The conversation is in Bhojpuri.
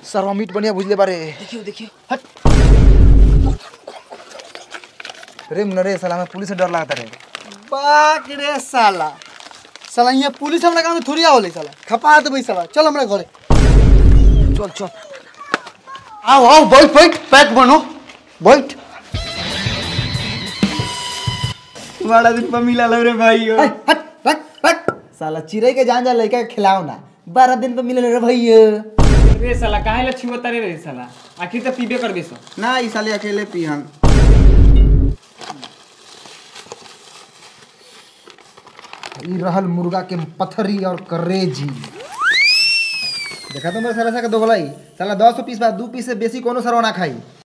सरवा मीट बढ़िया बुझले बारे देखियो देखियो हट रे मुन्ना रे साला हमें पुलिस से डर लगता रे बाक रे साला साला यहाँ पुलिस हमरा गाँव में थोड़ी आवले साला खपा देबै साला चल हमरा घरे चल चल आओ आओ बैठ बैठ पैक बनो बैठ बड़ा दिन पर मिला लो रे भाई हट हट रख रख साला चिड़ै के जान जा लड़का के खिलाओ ना बारह दिन पर मिले रे भैया रे साला काहे ला छुआ तारे रे साला आखिर तो पीबे करबे सो ना ई साले अकेले पिहन ई रहल मुर्गा के पथरी और करेजी देखा तो मेरे साला सा के दोगलाई साला दस पीस बा दू पीस से बेसी कोनो सरवा ना खाई